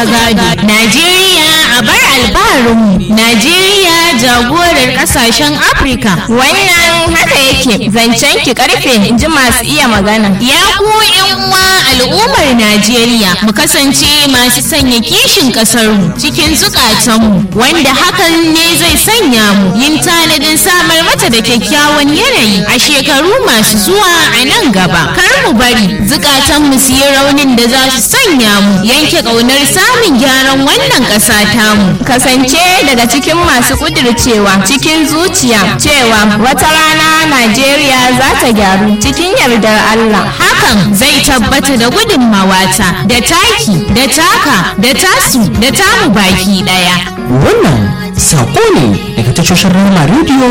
ta gado najeriya a bar albarinmu najeriya jagorar kasashen afirka wannan haka yake zancen ki karfe in ji masu iya magana ya ku yan uwa al'ummar najeriya mu kasance masu sanya kishin kasarmu cikin zukatanmu wanda hakan ne zai sanya mu yin tanadin samar mata da kyakkyawan yanayi a shekaru masu zuwa a nan gaba kar mu bari zukatanmu su yi raunin da za su sanya mu yanke ƙaunar samun gyaran wannan ƙasa tamu kasance daga cikin masu kudircewa cikin zuciya cewa wata rana najeriya za ta gyaru cikin yardar allah hakan zai tabbata da gudunmawata da taki da taka da tasu da tamu baki ɗaya wannan saƙo ne daga tashoshin rama rediyo